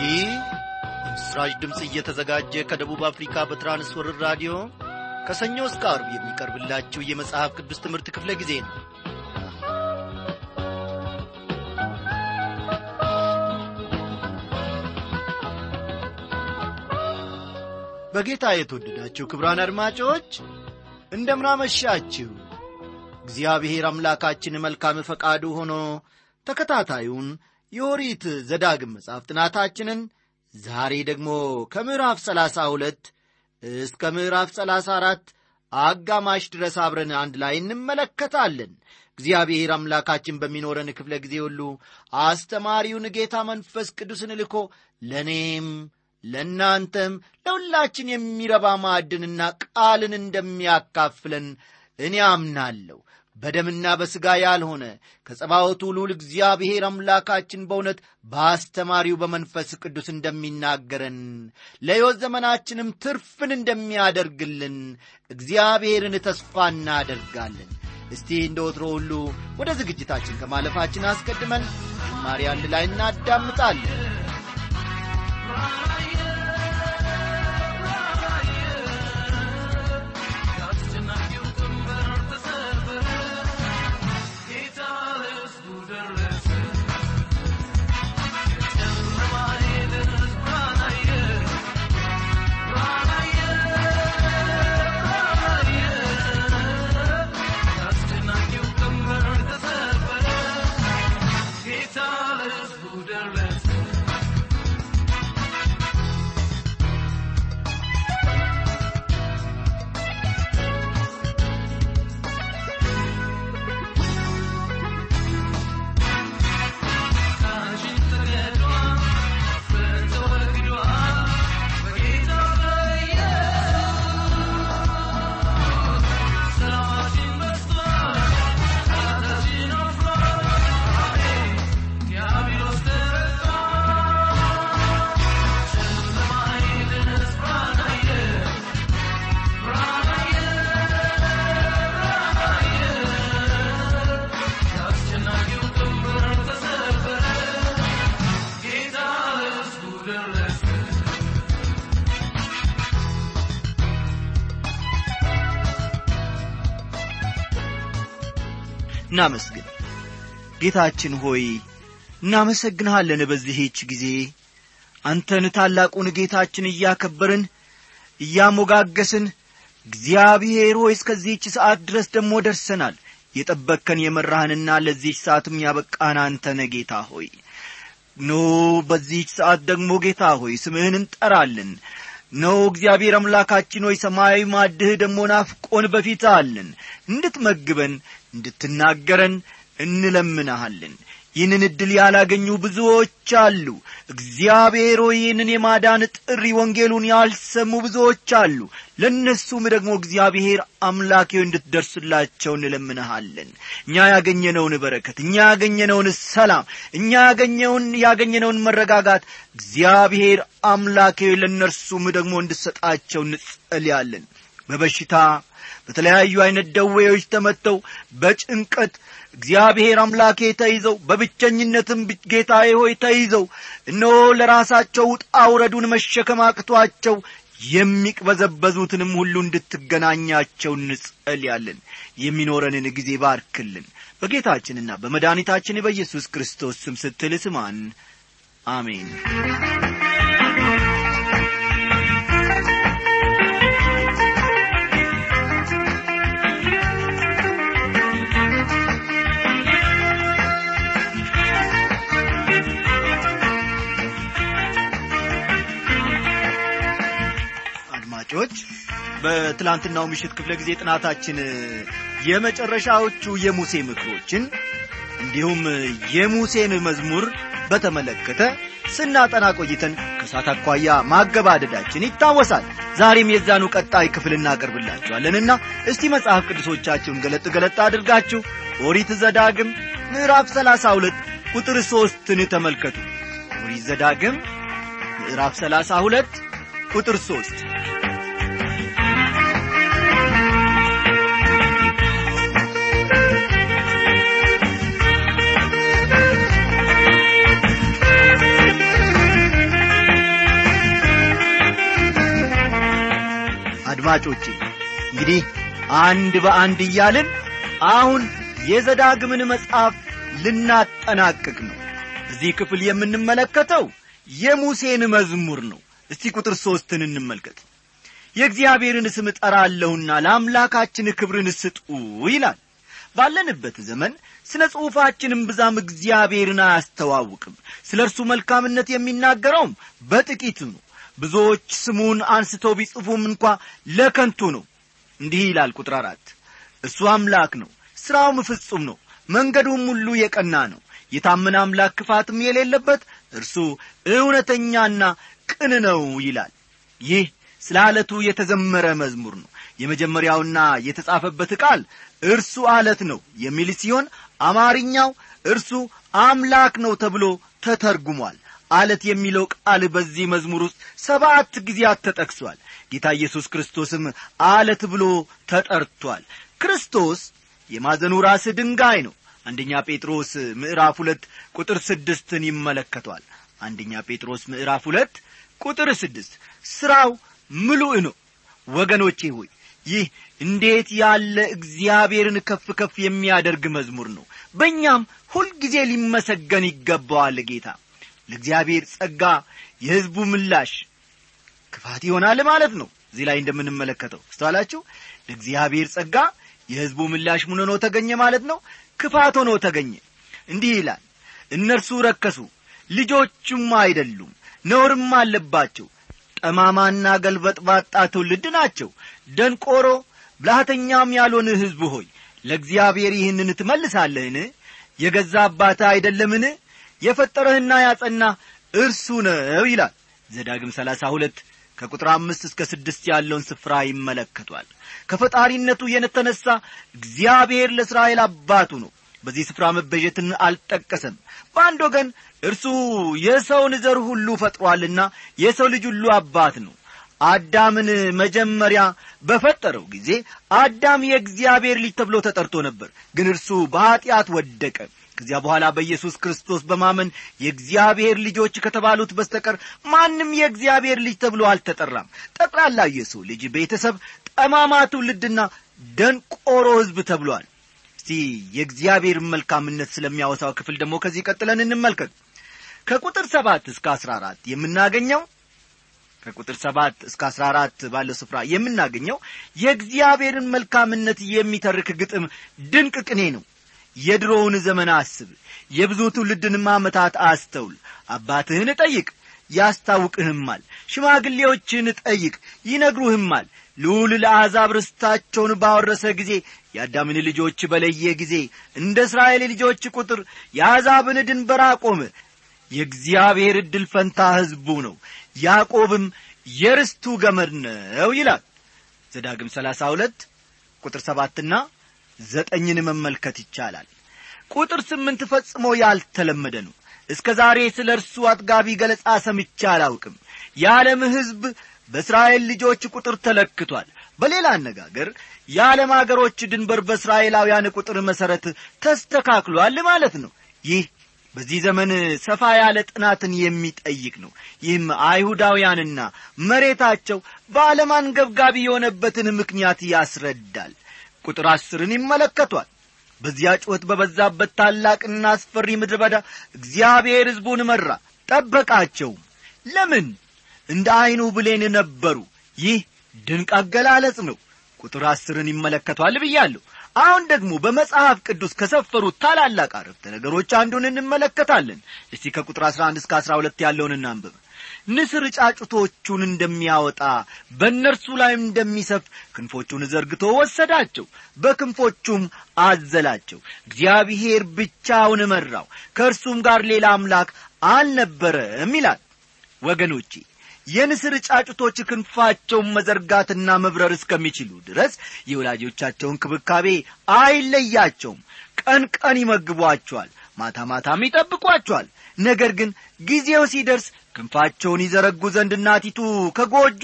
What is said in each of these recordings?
ይህ ምስራች ድምፅ እየተዘጋጀ ከደቡብ አፍሪካ በትራንስወርር ራዲዮ ከሰኞ እስከ አርብ የሚቀርብላችሁ የመጽሐፍ ቅዱስ ትምህርት ክፍለ ጊዜ ነው በጌታ የተወደዳችሁ ክብራን አድማጮች እንደምናመሻችሁ እግዚአብሔር አምላካችን መልካም ፈቃዱ ሆኖ ተከታታዩን የኦሪት ዘዳግም መጽሐፍ ጥናታችንን ዛሬ ደግሞ ከምዕራፍ ሰላሳ ሁለት እስከ ምዕራፍ ሰላሳ አራት አጋማሽ ድረስ አብረን አንድ ላይ እንመለከታለን እግዚአብሔር አምላካችን በሚኖረን ክፍለ ጊዜ ሁሉ አስተማሪውን ጌታ መንፈስ ቅዱስን ልኮ ለእኔም ለእናንተም ለሁላችን የሚረባ ማዕድንና ቃልን እንደሚያካፍለን እኔ አምናለሁ በደምና በሥጋ ያልሆነ ከጸባወቱ ሉል እግዚአብሔር አምላካችን በእውነት በአስተማሪው በመንፈስ ቅዱስ እንደሚናገረን ለሕይወት ዘመናችንም ትርፍን እንደሚያደርግልን እግዚአብሔርን ተስፋ እናደርጋለን እስቲ እንደ ወትሮ ሁሉ ወደ ዝግጅታችን ከማለፋችን አስቀድመን ዝማሬ አንድ ላይ እናዳምጣለን እናመስግን ጌታችን ሆይ እናመሰግንሃለን በዚህች ጊዜ አንተን ታላቁን ጌታችን እያከበርን እያሞጋገስን እግዚአብሔር ሆይ እስከዚህች ሰዓት ድረስ ደግሞ ደርሰናል የጠበቅከን የመራህንና ለዚህች ሰዓትም ያበቃን አንተነ ጌታ ሆይ ኖ በዚህች ሰዓት ደግሞ ጌታ ሆይ ስምህን እንጠራለን ነው እግዚአብሔር አምላካችን ሆይ ሰማያዊ ማድህ ደግሞ ናፍቆን በፊት አለን እንድትመግበን እንድትናገረን እንለምናሃለን ይህንን ዕድል ያላገኙ ብዙዎች አሉ እግዚአብሔር ሆይ ይህንን የማዳን ጥሪ ወንጌሉን ያልሰሙ ብዙዎች አሉ ለእነሱም ደግሞ እግዚአብሔር አምላኬ እንድትደርስላቸው እንለምንሃለን እኛ ያገኘነውን በረከት እኛ ያገኘነውን ሰላም እኛ ያገኘውን ያገኘነውን መረጋጋት እግዚአብሔር አምላኬ ለእነርሱም ደግሞ እንድሰጣቸው እንጸልያለን በበሽታ በተለያዩ አይነት ደዌዎች ተመተው በጭንቀት እግዚአብሔር አምላኬ ተይዘው በብቸኝነትም ጌታዬ ሆይ ተይዘው እነሆ ለራሳቸው ውጣ ውረዱን መሸከም አቅቷቸው የሚቅበዘበዙትንም ሁሉ እንድትገናኛቸው እንጸልያለን የሚኖረንን ጊዜ ባርክልን በጌታችንና በመድኃኒታችን በኢየሱስ ክርስቶስ ስም ስትል ስማን አሜን አድማጮች በትላንትናው ምሽት ክፍለ ጊዜ ጥናታችን የመጨረሻዎቹ የሙሴ ምክሮችን እንዲሁም የሙሴን መዝሙር በተመለከተ ስናጠና ቆይተን ከሳት አኳያ ማገባደዳችን ይታወሳል ዛሬም የዛኑ ቀጣይ ክፍል እናቀርብላችኋለንና እስቲ መጽሐፍ ቅዱሶቻችሁን ገለጥ ገለጥ አድርጋችሁ ኦሪት ዘዳግም ምዕራፍ ሰላሳ ሁለት ቁጥር ሦስትን ተመልከቱ ኦሪት ዘዳግም ምዕራፍ ሰላሳ ሁለት ቁጥር ሦስት አድማጮቼ እንግዲህ አንድ በአንድ እያልን አሁን የዘዳግምን መጽሐፍ ልናጠናቅቅ ነው እዚህ ክፍል የምንመለከተው የሙሴን መዝሙር ነው እስቲ ቁጥር ሦስትን እንመልከት የእግዚአብሔርን ስም እጠራለሁና ለአምላካችን ክብርን ስጡ ይላል ባለንበት ዘመን ስለ ጽሑፋችንም ብዛም እግዚአብሔርን አያስተዋውቅም ስለ እርሱ መልካምነት የሚናገረውም በጥቂቱ ነው ብዙዎች ስሙን አንስተው ቢጽፉም እንኳ ለከንቱ ነው እንዲህ ይላል ቁጥር አራት እርሱ አምላክ ነው ሥራውም ፍጹም ነው መንገዱም ሁሉ የቀና ነው የታመነ አምላክ ክፋትም የሌለበት እርሱ እውነተኛና ቅን ነው ይላል ይህ ስለ አለቱ የተዘመረ መዝሙር ነው የመጀመሪያውና የተጻፈበት ቃል እርሱ አለት ነው የሚል ሲሆን አማርኛው እርሱ አምላክ ነው ተብሎ ተተርጉሟል አለት የሚለው ቃል በዚህ መዝሙር ውስጥ ሰባት ጊዜያት ተጠቅሷል ጌታ ኢየሱስ ክርስቶስም አለት ብሎ ተጠርቷል ክርስቶስ የማዘኑ ራስ ድንጋይ ነው አንደኛ ጴጥሮስ ምዕራፍ ሁለት ቁጥር ስድስትን ይመለከቷል አንደኛ ጴጥሮስ ምዕራፍ ሁለት ቁጥር ስድስት ሥራው ምሉእ ነው ወገኖቼ ሆይ ይህ እንዴት ያለ እግዚአብሔርን ከፍ ከፍ የሚያደርግ መዝሙር ነው በእኛም ሁልጊዜ ሊመሰገን ይገባዋል ጌታ ለእግዚአብሔር ጸጋ የሕዝቡ ምላሽ ክፋት ይሆናል ማለት ነው እዚህ ላይ እንደምንመለከተው ስተዋላችሁ ለእግዚአብሔር ጸጋ የሕዝቡ ምላሽ ምን ሆኖ ተገኘ ማለት ነው ክፋት ሆኖ ተገኘ እንዲህ ይላል እነርሱ ረከሱ ልጆቹም አይደሉም ነውርም አለባቸው ጠማማና ገልበጥባጣ ትውልድ ናቸው ደንቆሮ ብልሃተኛም ያልሆን ሕዝብ ሆይ ለእግዚአብሔር ይህንን ትመልሳለህን የገዛ አባትህ አይደለምን የፈጠረህና ያጸና እርሱ ነው ይላል ዘዳግም ሰላሳ ሁለት ከቁጥር አምስት እስከ ስድስት ያለውን ስፍራ ይመለከቷል ከፈጣሪነቱ የተነሣ እግዚአብሔር ለእስራኤል አባቱ ነው በዚህ ስፍራ መበጀትን አልጠቀሰም በአንድ ወገን እርሱ የሰውን ዘር ሁሉ ፈጥሮአልና የሰው ልጅ ሁሉ አባት ነው አዳምን መጀመሪያ በፈጠረው ጊዜ አዳም የእግዚአብሔር ልጅ ተብሎ ተጠርቶ ነበር ግን እርሱ በኀጢአት ወደቀ ከዚያ በኋላ በኢየሱስ ክርስቶስ በማመን የእግዚአብሔር ልጆች ከተባሉት በስተቀር ማንም የእግዚአብሔር ልጅ ተብሎ አልተጠራም ጠቅላላ የሰው ልጅ ቤተሰብ ጠማማ ትውልድና ደንቆሮ ሕዝብ ተብሏል እስቲ የእግዚአብሔር መልካምነት ስለሚያወሳው ክፍል ደግሞ ከዚህ ቀጥለን እንመልከት ከቁጥር ሰባት እስከ አስራ አራት የምናገኘው ከቁጥር ሰባት እስከ አስራ አራት ባለው ስፍራ የምናገኘው የእግዚአብሔርን መልካምነት የሚተርክ ግጥም ድንቅ ቅኔ ነው የድሮውን ዘመን አስብ የብዙ ትውልድንም ዓመታት አስተውል አባትህን ጠይቅ ያስታውቅህማል ሽማግሌዎችን ጠይቅ ይነግሩህማል ልዑል ለአሕዛብ ርስታቸውን ባወረሰ ጊዜ የአዳምን ልጆች በለየ ጊዜ እንደ እስራኤል ልጆች ቁጥር የአሕዛብን ድንበር አቆመ የእግዚአብሔር ዕድል ፈንታ ሕዝቡ ነው ያዕቆብም የርስቱ ገመድ ነው ይላል ዘዳግም ሰላሳ ሁለት ቁጥር ሰባትና ዘጠኝን መመልከት ይቻላል ቁጥር ስምንት ፈጽሞ ያልተለመደ ነው እስከ ዛሬ ስለ እርሱ አጥጋቢ ገለጻ ሰምቻ አላውቅም የዓለም ሕዝብ በእስራኤል ልጆች ቁጥር ተለክቷል በሌላ አነጋገር የዓለም አገሮች ድንበር በእስራኤላውያን ቁጥር መሠረት ተስተካክሏል ማለት ነው ይህ በዚህ ዘመን ሰፋ ያለ ጥናትን የሚጠይቅ ነው ይህም አይሁዳውያንና መሬታቸው በዓለም አንገብጋቢ የሆነበትን ምክንያት ያስረዳል ቁጥር አስርን ይመለከቷል በዚያ ጩኸት በበዛበት ታላቅና አስፈሪ ምድረ በዳ እግዚአብሔር ሕዝቡን መራ ጠበቃቸውም ለምን እንደ ዐይኑ ብሌን ነበሩ ይህ ድንቅ አገላለጽ ነው ቁጥር አስርን ይመለከቷል ብያለሁ አሁን ደግሞ በመጽሐፍ ቅዱስ ከሰፈሩት ታላላቅ አረፍተ ነገሮች አንዱን እንመለከታለን እስቲ ከቁጥር አሥራ አንድ እስከ አሥራ ሁለት ያለውን እናንብብ ንስር ጫጩቶቹን እንደሚያወጣ በእነርሱ ላይም እንደሚሰፍ ክንፎቹን ዘርግቶ ወሰዳቸው በክንፎቹም አዘላቸው እግዚአብሔር ብቻውን መራው ከእርሱም ጋር ሌላ አምላክ አልነበረም ይላል ወገኖቼ የንስር ጫጩቶች ክንፋቸውን መዘርጋትና መብረር እስከሚችሉ ድረስ የወላጆቻቸውን ክብካቤ አይለያቸውም ቀን ቀን ይመግቧቸዋል ማታ ማታም ይጠብቋቸዋል ነገር ግን ጊዜው ሲደርስ ክንፋቸውን ይዘረጉ ዘንድ እናቲቱ ከጎጇ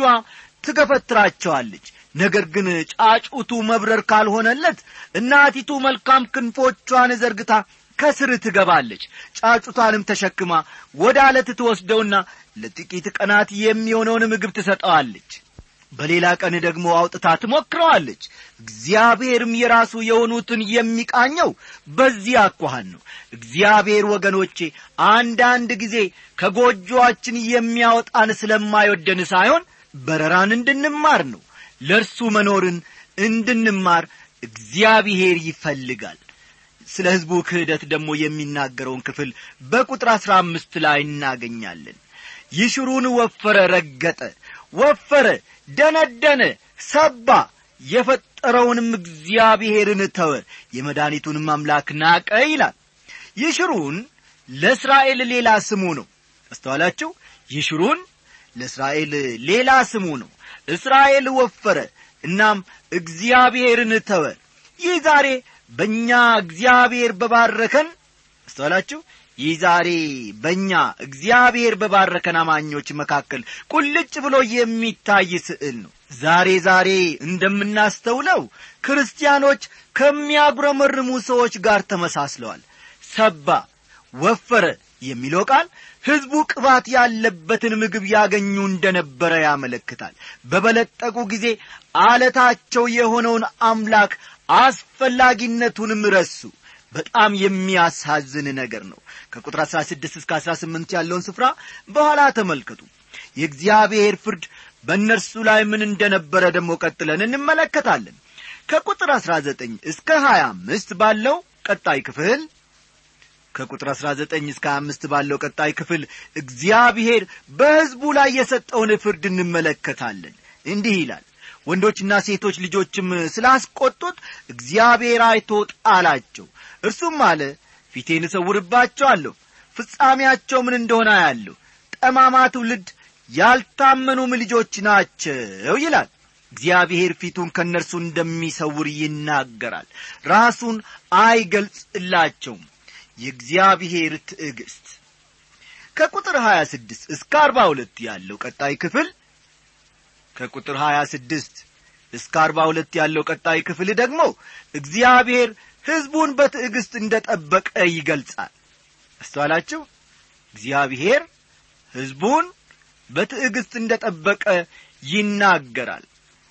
ትገፈትራቸዋለች ነገር ግን ጫጩቱ መብረር ካልሆነለት እናቲቱ መልካም ክንፎቿን ዘርግታ ከስር ትገባለች ጫጩቷንም ተሸክማ ወደ አለት ትወስደውና ለጥቂት ቀናት የሚሆነውን ምግብ ትሰጠዋለች በሌላ ቀን ደግሞ አውጥታ ትሞክረዋለች እግዚአብሔርም የራሱ የሆኑትን የሚቃኘው በዚህ አኳኋን ነው እግዚአብሔር ወገኖቼ አንዳንድ ጊዜ ከጎጆአችን የሚያወጣን ስለማይወደን ሳይሆን በረራን እንድንማር ነው ለእርሱ መኖርን እንድንማር እግዚአብሔር ይፈልጋል ስለ ሕዝቡ ክህደት ደግሞ የሚናገረውን ክፍል በቁጥር አሥራ አምስት ላይ እናገኛለን ይሽሩን ወፈረ ረገጠ ወፈረ ደነደነ ሰባ የፈጠረውንም እግዚአብሔርን ተወ የመድኃኒቱንም አምላክ ናቀ ይላል ይሽሩን ለእስራኤል ሌላ ስሙ ነው አስተዋላችሁ ይሽሩን ለእስራኤል ሌላ ስሙ ነው እስራኤል ወፈረ እናም እግዚአብሔርን ተወ ይህ ዛሬ በእኛ እግዚአብሔር በባረከን አስተዋላችሁ ይህ ዛሬ በእኛ እግዚአብሔር በባረከን አማኞች መካከል ቁልጭ ብሎ የሚታይ ስዕል ነው ዛሬ ዛሬ እንደምናስተውለው ክርስቲያኖች ከሚያጉረመርሙ ሰዎች ጋር ተመሳስለዋል ሰባ ወፈረ የሚለው ቃል ሕዝቡ ቅባት ያለበትን ምግብ ያገኙ እንደነበረ ያመለክታል በበለጠቁ ጊዜ አለታቸው የሆነውን አምላክ አስፈላጊነቱንም ረሱ በጣም የሚያሳዝን ነገር ነው ከቁጥር 16 እስከ 18 ያለውን ስፍራ በኋላ ተመልከቱ የእግዚአብሔር ፍርድ በእነርሱ ላይ ምን እንደነበረ ደግሞ ቀጥለን እንመለከታለን ከቁጥር 19 እስከ 25 ባለው ቀጣይ ክፍል ከቁጥር 19 እስከ 25 ባለው ቀጣይ ክፍል እግዚአብሔር በሕዝቡ ላይ የሰጠውን ፍርድ እንመለከታለን እንዲህ ይላል ወንዶችና ሴቶች ልጆችም ስላስቆጡት እግዚአብሔር አይቶ ጣላቸው እርሱም አለ ፊቴን እሰውርባቸዋለሁ ፍጻሜያቸው ምን እንደሆነ ያለሁ ጠማማ ትውልድ ያልታመኑም ልጆች ናቸው ይላል እግዚአብሔር ፊቱን ከእነርሱ እንደሚሰውር ይናገራል ራሱን አይገልጽላቸውም የእግዚአብሔር ትዕግስት ከቁጥር 26 እስከ 42 ያለው ቀጣይ ክፍል ከቁጥር 26 እስከ 42 ያለው ቀጣይ ክፍል ደግሞ እግዚአብሔር ሕዝቡን በትዕግስት እንደ ጠበቀ ይገልጻል አስተዋላችሁ እግዚአብሔር ሕዝቡን በትዕግስት እንደ ጠበቀ ይናገራል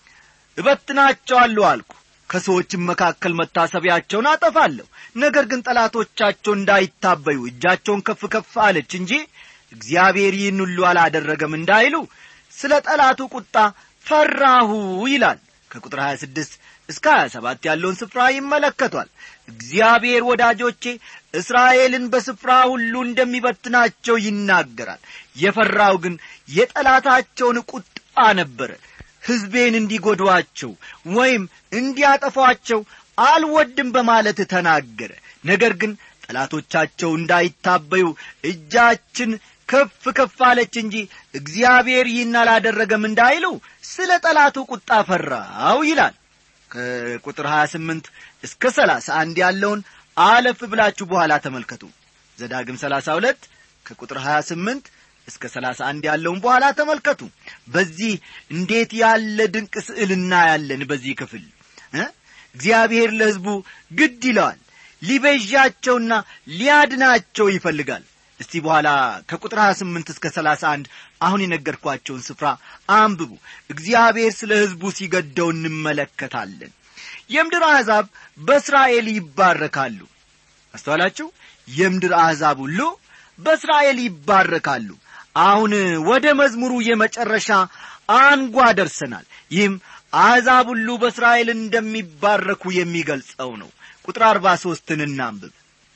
እበትናቸዋለሁ አልኩ ከሰዎችም መካከል መታሰቢያቸውን አጠፋለሁ ነገር ግን ጠላቶቻቸው እንዳይታበዩ እጃቸውን ከፍ ከፍ አለች እንጂ እግዚአብሔር ይህን ሁሉ አላደረገም እንዳይሉ ስለ ጠላቱ ቁጣ ፈራሁ ይላል ከቁጥር 26 እስከ 27 ያለውን ስፍራ ይመለከቷል እግዚአብሔር ወዳጆቼ እስራኤልን በስፍራ ሁሉ እንደሚበትናቸው ይናገራል የፈራው ግን የጠላታቸውን ቁጣ ነበረ ሕዝቤን እንዲጐዷቸው ወይም እንዲያጠፏቸው አልወድም በማለት ተናገረ ነገር ግን ጠላቶቻቸው እንዳይታበዩ እጃችን ከፍ ከፍ አለች እንጂ እግዚአብሔር ይህን አላደረገም እንዳይሉ ስለ ጠላቱ ቁጣ ፈራው ይላል ከቁጥር 28 እስከ 31 ያለውን አለፍ ብላችሁ በኋላ ተመልከቱ ዘዳግም 32 ከቁጥር 28 እስከ 31 ያለውን በኋላ ተመልከቱ በዚህ እንዴት ያለ ድንቅ ስዕል እናያለን በዚህ ክፍል እግዚአብሔር ለሕዝቡ ግድ ይለዋል ሊቤዣቸውና ሊያድናቸው ይፈልጋል እስቲ በኋላ ከቁጥር 28 እስከ 31 አሁን የነገርኳቸውን ስፍራ አንብቡ እግዚአብሔር ስለ ሕዝቡ ሲገደው እንመለከታለን የምድር አሕዛብ በእስራኤል ይባረካሉ አስተዋላችሁ የምድር አሕዛብ ሁሉ በእስራኤል ይባረካሉ አሁን ወደ መዝሙሩ የመጨረሻ አንጓ ደርሰናል ይህም አሕዛብ ሁሉ በእስራኤል እንደሚባረኩ የሚገልጸው ነው ቁጥር አርባ ሦስትን እናንብብ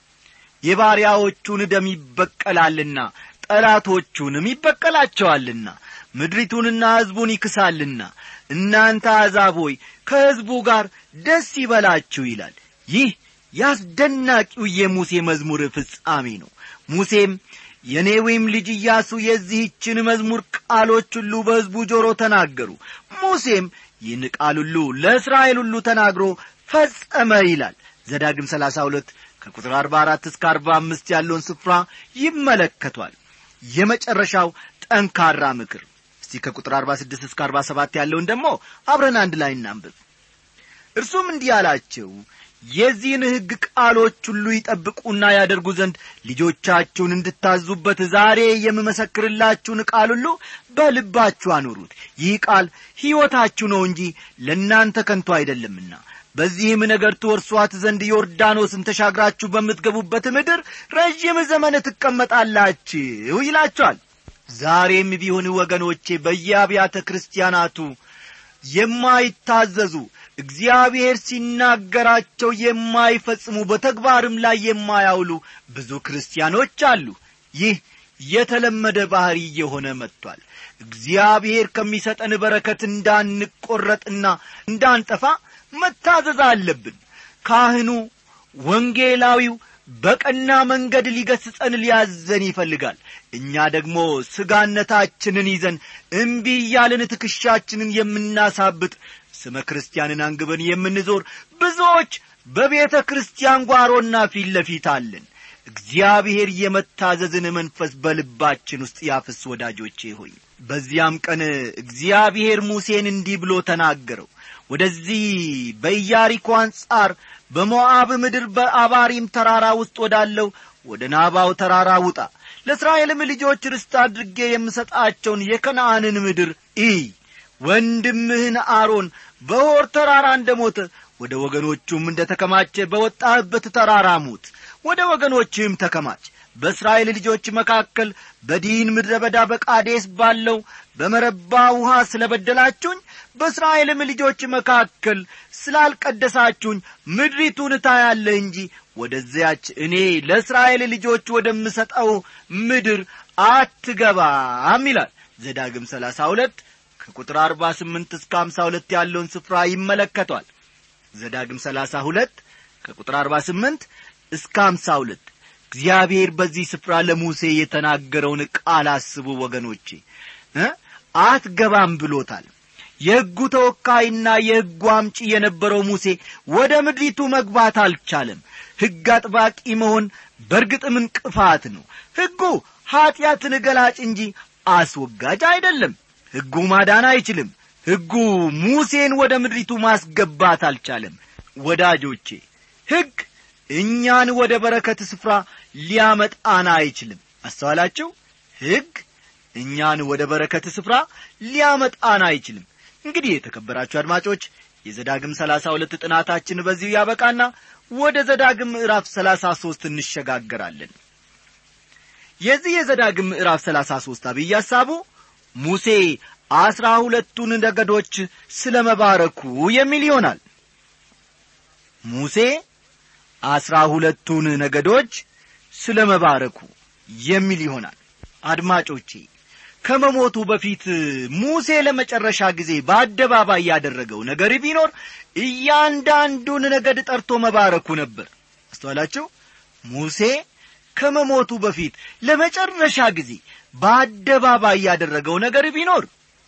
የባሪያዎቹን ደም ይበቀላልና ጠላቶቹንም ይበቀላቸዋልና ምድሪቱንና ሕዝቡን ይክሳልና እናንተ አሕዛብ ሆይ ከሕዝቡ ጋር ደስ ይበላችሁ ይላል ይህ ያስደናቂው የሙሴ መዝሙር ፍጻሜ ነው ሙሴም የኔዌም ልጅ ኢያሱ የዚህችን መዝሙር ቃሎች ሁሉ በሕዝቡ ጆሮ ተናገሩ ሙሴም ይህን ቃል ሁሉ ለእስራኤል ሁሉ ተናግሮ ፈጸመ ይላል ዘዳግም ሰላሳ ሁለት ከቁጥር አርባ አራት እስከ አርባ አምስት ያለውን ስፍራ ይመለከቷል የመጨረሻው ጠንካራ ምክር እስቲ ከቁጥር አርባ ስድስት እስከ አርባ ሰባት ያለውን ደግሞ አብረን አንድ ላይ እናንብብ እርሱም እንዲህ አላቸው የዚህን ሕግ ቃሎች ሁሉ ይጠብቁና ያደርጉ ዘንድ ልጆቻችሁን እንድታዙበት ዛሬ የምመሰክርላችሁን ቃል ሁሉ በልባችሁ አኑሩት ይህ ቃል ሕይወታችሁ ነው እንጂ ለእናንተ ከንቱ አይደለምና በዚህም ነገር ትወርሷት ዘንድ ዮርዳኖስን ተሻግራችሁ በምትገቡበት ምድር ረዥም ዘመን ትቀመጣላችሁ ይላቸዋል ዛሬም ቢሆን ወገኖቼ በየአብያተ ክርስቲያናቱ የማይታዘዙ እግዚአብሔር ሲናገራቸው የማይፈጽሙ በተግባርም ላይ የማያውሉ ብዙ ክርስቲያኖች አሉ ይህ የተለመደ ባሕሪ እየሆነ መጥቷል እግዚአብሔር ከሚሰጠን በረከት እንዳንቈረጥና እንዳንጠፋ መታዘዝ አለብን ካህኑ ወንጌላዊው በቀና መንገድ ሊገስጸን ሊያዘን ይፈልጋል እኛ ደግሞ ስጋነታችንን ይዘን እምቢ እያልን ትከሻችንን የምናሳብጥ ስመ ክርስቲያንን አንግበን የምንዞር ብዙዎች በቤተ ክርስቲያን ጓሮና ፊት ለፊት አለን እግዚአብሔር የመታዘዝን መንፈስ በልባችን ውስጥ ያፍስ ወዳጆቼ ሆይ በዚያም ቀን እግዚአብሔር ሙሴን እንዲህ ብሎ ተናገረው ወደዚህ በኢያሪኮ አንጻር በሞዓብ ምድር በአባሪም ተራራ ውስጥ ወዳለው ወደ ናባው ተራራ ውጣ ለእስራኤልም ልጆች ርስት አድርጌ የምሰጣቸውን የከነአንን ምድር እይ ወንድምህን አሮን በሆር ተራራ እንደ ሞተ ወደ ወገኖቹም እንደ ተከማቸ በወጣህበት ተራራ ሙት ወደ ወገኖችህም ተከማች በእስራኤል ልጆች መካከል በዲን ምድረ በዳ በቃዴስ ባለው በመረባ ውሃ ስለ በደላችሁኝ በእስራኤልም ልጆች መካከል ስላልቀደሳችሁኝ ምድሪቱን ታያለህ እንጂ ወደዚያች እኔ ለእስራኤል ልጆች ወደምሰጠው ምድር አትገባም ይላል ዘዳግም ሰላሳ ሁለት ከቁጥር አርባ ስምንት እስከ አምሳ ሁለት ያለውን ስፍራ ይመለከቷል ዘዳግም ሰላሳ ሁለት ከቁጥር አርባ ስምንት እስከ አምሳ ሁለት እግዚአብሔር በዚህ ስፍራ ለሙሴ የተናገረውን ቃል አስቡ ወገኖቼ እ አትገባም ብሎታል የሕጉ ተወካይና የሕጉ አምጪ የነበረው ሙሴ ወደ ምድሪቱ መግባት አልቻለም ሕግ አጥባቂ መሆን በርግጥም እንቅፋት ነው ሕጉ ኀጢአትን ገላጭ እንጂ አስወጋጅ አይደለም ሕጉ ማዳን አይችልም ሕጉ ሙሴን ወደ ምድሪቱ ማስገባት አልቻለም ወዳጆቼ ሕግ እኛን ወደ በረከት ስፍራ ሊያመጣን አይችልም አስተዋላችሁ ሕግ እኛን ወደ በረከት ስፍራ ሊያመጣን አይችልም እንግዲህ የተከበራችሁ አድማጮች የዘዳግም ሰላሳ ሁለት ጥናታችን በዚሁ ያበቃና ወደ ዘዳግም ምዕራፍ ሰላሳ ሦስት እንሸጋገራለን የዚህ የዘዳግም ምዕራፍ ሰላሳ ሦስት አብይ ሐሳቡ ሙሴ አስራ ሁለቱን ነገዶች ስለ መባረኩ የሚል ይሆናል ሙሴ አስራ ሁለቱን ነገዶች ስለ መባረኩ የሚል ይሆናል አድማጮቼ ከመሞቱ በፊት ሙሴ ለመጨረሻ ጊዜ በአደባባይ ያደረገው ነገር ቢኖር እያንዳንዱን ነገድ ጠርቶ መባረኩ ነበር አስተዋላችሁ ሙሴ ከመሞቱ በፊት ለመጨረሻ ጊዜ በአደባባይ ያደረገው ነገር ቢኖር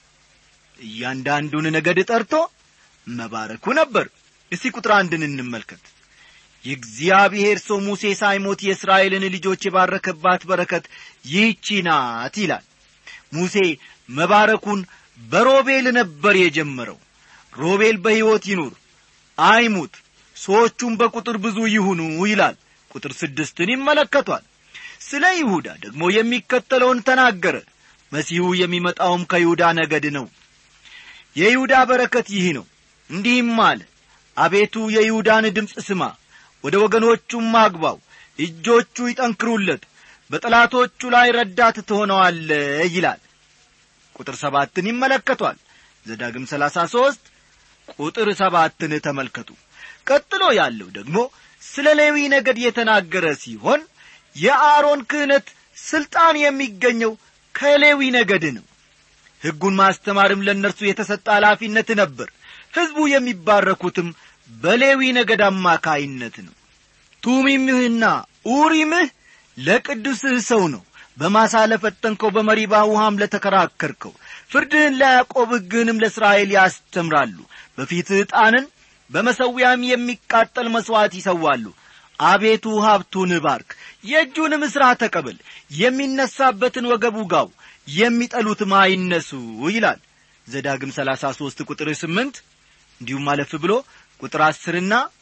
እያንዳንዱን ነገድ ጠርቶ መባረኩ ነበር እስቲ ቁጥር አንድን እንመልከት የእግዚአብሔር ሰው ሙሴ ሳይሞት የእስራኤልን ልጆች የባረከባት በረከት ይህቺ ናት ይላል ሙሴ መባረኩን በሮቤል ነበር የጀመረው ሮቤል በሕይወት ይኑር አይሙት ሰዎቹም በቁጥር ብዙ ይሁኑ ይላል ቁጥር ስድስትን ይመለከቷል ስለ ይሁዳ ደግሞ የሚከተለውን ተናገረ መሲሁ የሚመጣውም ከይሁዳ ነገድ ነው የይሁዳ በረከት ይህ ነው እንዲህም አለ አቤቱ የይሁዳን ድምፅ ስማ ወደ ወገኖቹም አግባው እጆቹ ይጠንክሩለት በጠላቶቹ ላይ ረዳት ትሆነዋለ ይላል ቁጥር ሰባትን ይመለከቷል ዘዳግም ሰላሳ ሦስት ቁጥር ሰባትን ተመልከቱ ቀጥሎ ያለው ደግሞ ስለ ሌዊ ነገድ የተናገረ ሲሆን የአሮን ክህነት ሥልጣን የሚገኘው ከሌዊ ነገድ ነው ሕጉን ማስተማርም ለእነርሱ የተሰጠ ኃላፊነት ነበር ሕዝቡ የሚባረኩትም በሌዊ ነገድ አማካይነት ነው ቱሚምህና ኡሪምህ ለቅዱስህ ሰው ነው በማሳ ለፈተንከው በመሪባ ውሃም ለተከራከርከው ፍርድህን ለያዕቆብ ሕግህንም ለእስራኤል ያስተምራሉ በፊትህ ዕጣንን በመሠዊያም የሚቃጠል መሥዋዕት ይሰዋሉ አቤቱ ሀብቱን ባርክ የእጁንም ሥራ ተቀበል የሚነሳበትን ወገብ ውጋው የሚጠሉትም አይነሱ ይላል ዘዳግም ሰላሳ ሦስት ቁጥር ስምንት እንዲሁም አለፍ ብሎ ቁጥር አስርና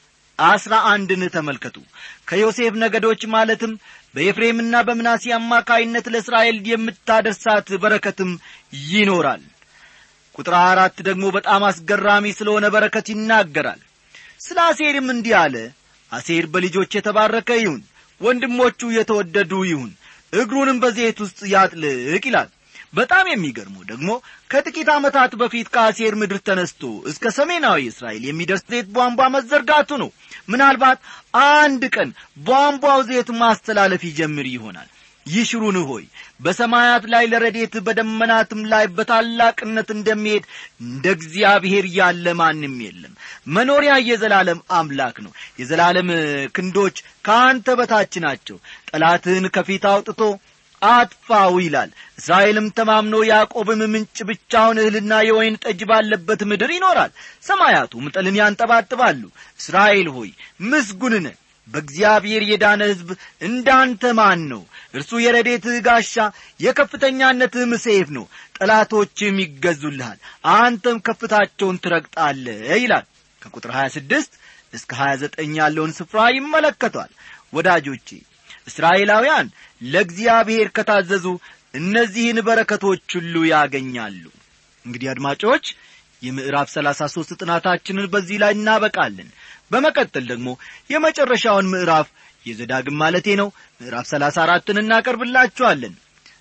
አስራ አንድን ተመልከቱ ከዮሴፍ ነገዶች ማለትም በኤፍሬምና በምናሴ አማካይነት ለእስራኤል የምታደርሳት በረከትም ይኖራል ቁጥር አራት ደግሞ በጣም አስገራሚ ስለሆነ በረከት ይናገራል ስለ አሴርም እንዲህ አለ አሴር በልጆች የተባረከ ይሁን ወንድሞቹ የተወደዱ ይሁን እግሩንም በዘይት ውስጥ ያጥልቅ ይላል በጣም የሚገርመው ደግሞ ከጥቂት ዓመታት በፊት ከአሴር ምድር ተነስቶ እስከ ሰሜናዊ እስራኤል የሚደርስ ዘይት ቧንቧ መዘርጋቱ ነው ምናልባት አንድ ቀን ቧንቧው ዘይት ማስተላለፍ ይጀምር ይሆናል ይሽሩን ሆይ በሰማያት ላይ ለረዴት በደመናትም ላይ በታላቅነት እንደሚሄድ እንደ እግዚአብሔር ያለ ማንም የለም መኖሪያ የዘላለም አምላክ ነው የዘላለም ክንዶች ከአንተ በታች ናቸው ጠላትህን ከፊት አውጥቶ አጥፋው ይላል እስራኤልም ተማምኖ ያዕቆብም ምንጭ ብቻውን እህልና የወይን ጠጅ ባለበት ምድር ይኖራል ሰማያቱም ጠልን ያንጠባጥባሉ እስራኤል ሆይ ምስጉንነ በእግዚአብሔር የዳነ ሕዝብ እንዳንተ ማን ነው እርሱ የረዴትህ ጋሻ የከፍተኛነትህም ሰይፍ ነው ጠላቶችም ይገዙልሃል አንተም ከፍታቸውን ትረግጣለህ ይላል ከቁጥር 26 እስከ 29 ያለውን ስፍራ ይመለከቷል ወዳጆቼ እስራኤላውያን ለእግዚአብሔር ከታዘዙ እነዚህን በረከቶች ሁሉ ያገኛሉ እንግዲህ አድማጮች የምዕራፍ ሰላሳ ሦስት ጥናታችንን በዚህ ላይ እናበቃለን በመቀጠል ደግሞ የመጨረሻውን ምዕራፍ የዘዳግም ማለቴ ነው ምዕራፍ ሰላሳ አራትን እናቀርብላችኋለን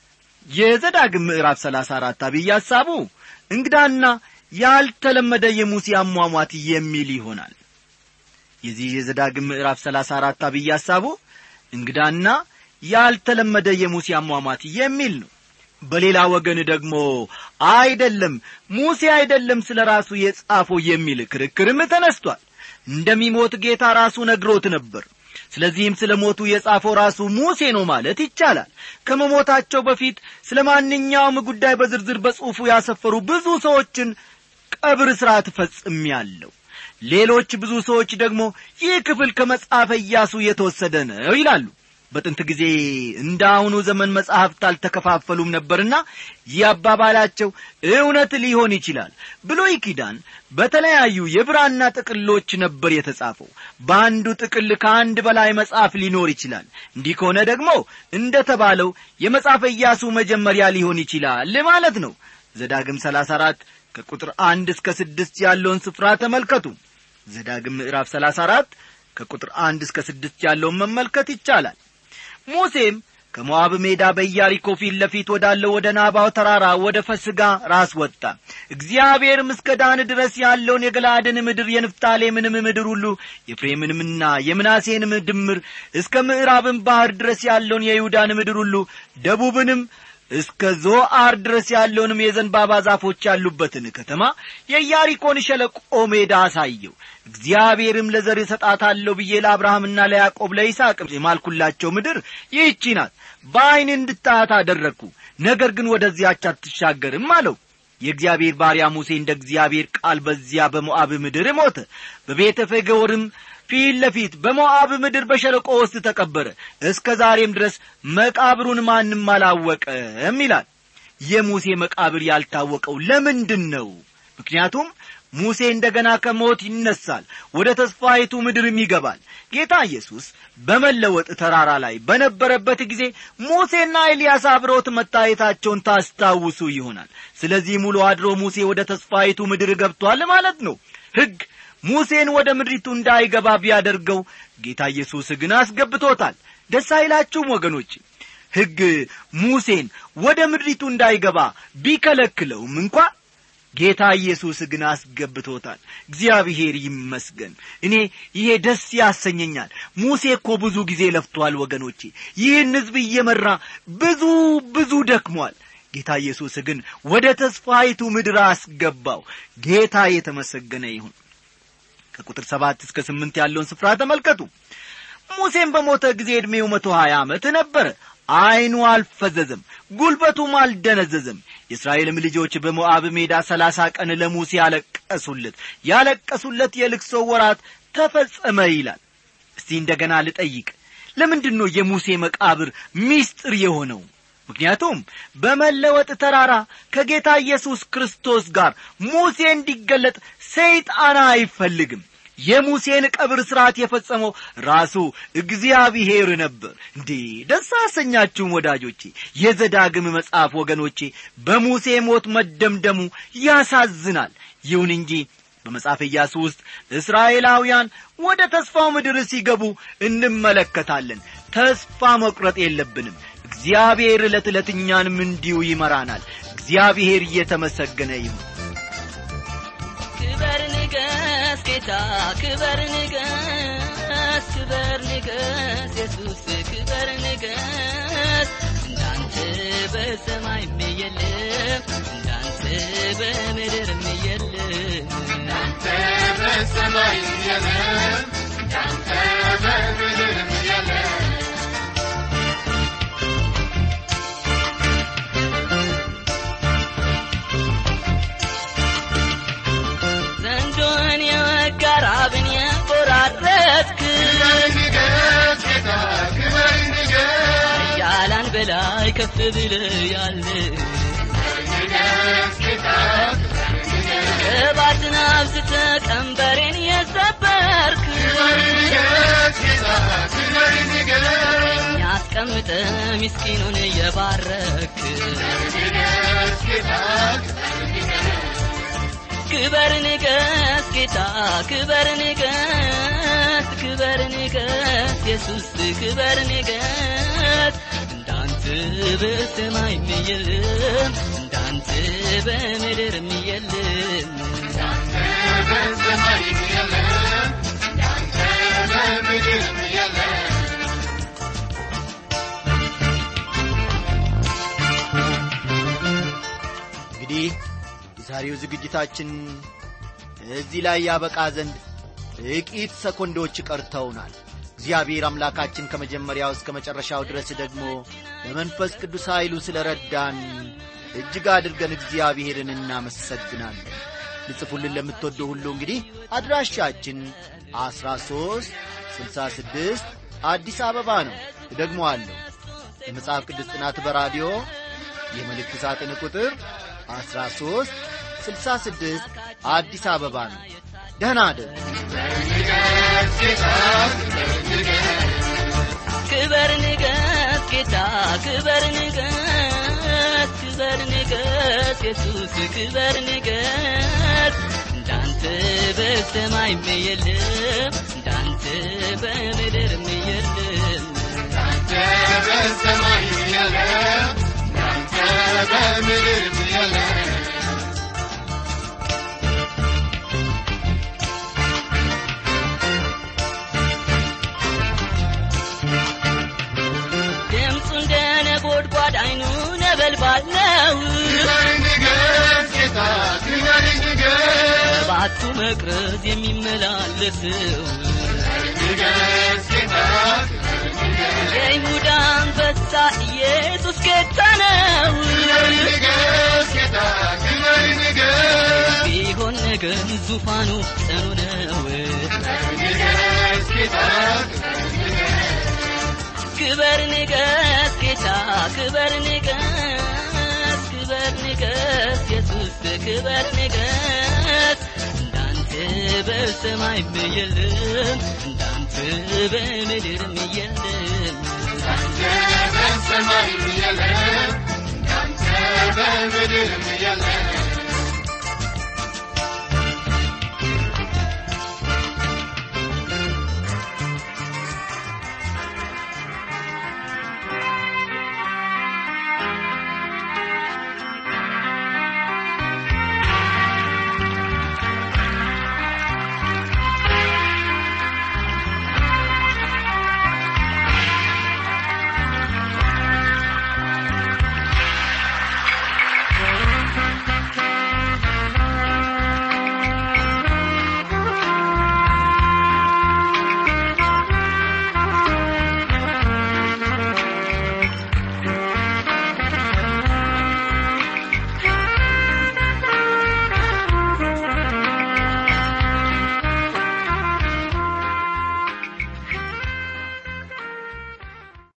የዘዳግም ምዕራፍ ሰላሳ አራት አብይ ሐሳቡ እንግዳና ያልተለመደ የሙሴ አሟሟት የሚል ይሆናል የዚህ የዘዳግም ምዕራፍ ሰላሳ አራት አብይ ሐሳቡ እንግዳና ያልተለመደ የሙሴ አሟሟት የሚል ነው በሌላ ወገን ደግሞ አይደለም ሙሴ አይደለም ስለ ራሱ የጻፈው የሚል ክርክርም ተነስቷል እንደሚሞት ጌታ ራሱ ነግሮት ነበር ስለዚህም ስለ ሞቱ የጻፈው ራሱ ሙሴ ነው ማለት ይቻላል ከመሞታቸው በፊት ስለ ማንኛውም ጉዳይ በዝርዝር በጽሑፉ ያሰፈሩ ብዙ ሰዎችን ቀብር ሥርዓት ፈጽሜያለሁ ሌሎች ብዙ ሰዎች ደግሞ ይህ ክፍል ከመጽሐፈ ኢያሱ የተወሰደ ነው ይላሉ በጥንት ጊዜ እንደ አሁኑ ዘመን መጻሕፍት አልተከፋፈሉም ነበርና ይህ አባባላቸው እውነት ሊሆን ይችላል ብሎይ ኪዳን በተለያዩ የብራና ጥቅሎች ነበር የተጻፈው በአንዱ ጥቅል ከአንድ በላይ መጽሐፍ ሊኖር ይችላል እንዲህ ከሆነ ደግሞ እንደ ተባለው የመጽሐፈ ኢያሱ መጀመሪያ ሊሆን ይችላል ማለት ነው ዘዳግም 34 ከቁጥር አንድ እስከ ስድስት ያለውን ስፍራ ተመልከቱ ዘዳግም ምዕራፍ 34 ከቁጥር አንድ እስከ ስድስት ያለውን መመልከት ይቻላል ሙሴም ከሞዓብ ሜዳ በኢያሪኮ ፊት ለፊት ወዳለው ወደ ናባው ተራራ ወደ ፈስጋ ራስ ወጣ እግዚአብሔርም እስከ ዳን ድረስ ያለውን የገላድን ምድር የንፍታሌምንም ምድር ሁሉ የፍሬምንምና የምናሴንም ድምር እስከ ምዕራብን ባሕር ድረስ ያለውን የይሁዳን ምድር ሁሉ ደቡብንም እስከ ዞአር ድረስ ያለውንም የዘንባባ ዛፎች ያሉበትን ከተማ የኢያሪኮን ሸለቆ ሜዳ አሳየው እግዚአብሔርም ለዘር እሰጣታለሁ ብዬ ለአብርሃምና ለያዕቆብ ለይስሐቅም የማልኩላቸው ምድር ይህቺ ናት በዐይን እንድታያት አደረግኩ ነገር ግን ወደዚያች አትሻገርም አለው የእግዚአብሔር ባሪያ ሙሴ እንደ እግዚአብሔር ቃል በዚያ በሞዓብ ምድር ሞተ በቤተ ፈገወርም ፊት ለፊት በሞዓብ ምድር በሸለቆ ውስጥ ተቀበረ እስከ ዛሬም ድረስ መቃብሩን ማንም አላወቀም ይላል የሙሴ መቃብር ያልታወቀው ለምንድን ነው ምክንያቱም ሙሴ እንደ ገና ከሞት ይነሳል ወደ ተስፋይቱ ምድርም ይገባል ጌታ ኢየሱስ በመለወጥ ተራራ ላይ በነበረበት ጊዜ ሙሴና ኤልያስ አብረውት መታየታቸውን ታስታውሱ ይሆናል ስለዚህ ሙሉ አድሮ ሙሴ ወደ ተስፋይቱ ምድር ገብቷል ማለት ነው ሕግ ሙሴን ወደ ምድሪቱ እንዳይገባ ቢያደርገው ጌታ ኢየሱስ ግን አስገብቶታል ደስ አይላችሁም ወገኖች ሕግ ሙሴን ወደ ምድሪቱ እንዳይገባ ቢከለክለውም እንኳ ጌታ ኢየሱስ ግን አስገብቶታል እግዚአብሔር ይመስገን እኔ ይሄ ደስ ያሰኘኛል ሙሴ እኮ ብዙ ጊዜ ለፍቷል ወገኖቼ ይህን ሕዝብ እየመራ ብዙ ብዙ ደክሟል ጌታ ኢየሱስ ግን ወደ ተስፋይቱ ምድር አስገባው ጌታ የተመሰገነ ይሁን ከቁጥር ሰባት እስከ ስምንት ያለውን ስፍራ ተመልከቱ ሙሴም በሞተ ጊዜ ዕድሜው መቶ ሀያ ዓመት ነበረ ዐይኑ አልፈዘዘም ጉልበቱም አልደነዘዘም የእስራኤልም ልጆች በሞዓብ ሜዳ ሰላሳ ቀን ለሙሴ ያለቀሱለት ያለቀሱለት የልቅሶ ወራት ተፈጸመ ይላል እስቲ እንደ ገና ልጠይቅ ለምንድን ነው የሙሴ መቃብር ሚስጥር የሆነው ምክንያቱም በመለወጥ ተራራ ከጌታ ኢየሱስ ክርስቶስ ጋር ሙሴ እንዲገለጥ ሰይጣን አይፈልግም የሙሴን ቀብር ሥርዓት የፈጸመው ራሱ እግዚአብሔር ነበር እንዴ ደስ አሰኛችሁም ወዳጆቼ የዘዳግም መጽሐፍ ወገኖቼ በሙሴ ሞት መደምደሙ ያሳዝናል ይሁን እንጂ በመጽሐፍ ኢያሱ ውስጥ እስራኤላውያን ወደ ተስፋው ምድር ሲገቡ እንመለከታለን ተስፋ መቁረጥ የለብንም እግዚአብሔር ዕለት ዕለት እኛንም እንዲሁ ይመራናል እግዚአብሔር እየተመሰገነ ይሁን ክበር ንገስ ጌታ ክበር ንገስ ክበር ንገስ ኢየሱስ ክበር ንገስ እንዳንተ በሰማይ የለም እንዳንተ በምድር የለም እንዳንተ በሰማይ የለም እንዳንተ በምድር የለም ዘንዶን የወጋ ራብን የቆራረጥክ ክበር ንገስ ጌታ ክበር ንገስ ያላን በላይ ከፍ ብለ ያለ ንገስ ጌታ ቅባትን አብዝተ ቀንበሬን የሰበርክ ክበር ንገስ ጌታ ክበር ንገስ ያስቀምጠ ምስኪኑን የባረክ ንገስ ጌታ ክበር ንገስ ጌታ ክበር ንገስ ክበር ንገስ ኢየሱስ ክበር ንገስ እንዳንተ በሰማይ የለም እንዳንተ በምድር የለም እንዳንተ በሰማይ የለም እንዳንተ በምድር የለም እንግዲህ የዛሬው ዝግጅታችን እዚህ ላይ ያበቃ ዘንድ ጥቂት ሰኮንዶች ቀርተውናል እግዚአብሔር አምላካችን ከመጀመሪያው እስከ መጨረሻው ድረስ ደግሞ በመንፈስ ቅዱስ ኃይሉ ስለ ረዳን እጅግ አድርገን እግዚአብሔርን እናመሰግናለን ልጽፉልን ለምትወዱ ሁሉ እንግዲህ አድራሻችን አስራ ሦስት ስልሳ ስድስት አዲስ አበባ ነው ደግሞ አለሁ የመጽሐፍ ቅዱስ ጥናት በራዲዮ የመልእክት ሳጥን ቁጥር 13 66 አዲስ አበባ ነው ደህና አደሩ ንገስ ጌታ ክበር ክበር ንገስ ንገስ ጌታ ክበር ንገስ ክበር ንገስ ኢየሱስ ክበር ንገስ እንዳንተ በሰማይ የለም እንዳንተ በምድር የለም እንዳንተ በሰማይ የለም እንዳንተ በምድር የለም ድምፁ እንደ ነጎድጓድ አይኑ ነበልባል ነው ክበር ንገስ ጌታ ክበር ንገስ ባቱ መቅረዝ የሚመላለሰው ንገስ ጌታ የይሁዳ አንበሳ ኢየሱስ ጌታ ነው ክበር ንገስ ጌታ ክበር ንገስ ቢሆን ነገር ዙፋኑ ጽኑ ነው ንገስ ጌታ ክበር ንገስ ጌታ ክበር ንገስ ክበር ንገስ ኢየሱስ ክበር ንገስ እንዳንተ በሰማይ የለም እንዳንተ በምድርም የለም እንዳንተ በሰማይ የለም እንዳንተ በምድር የለም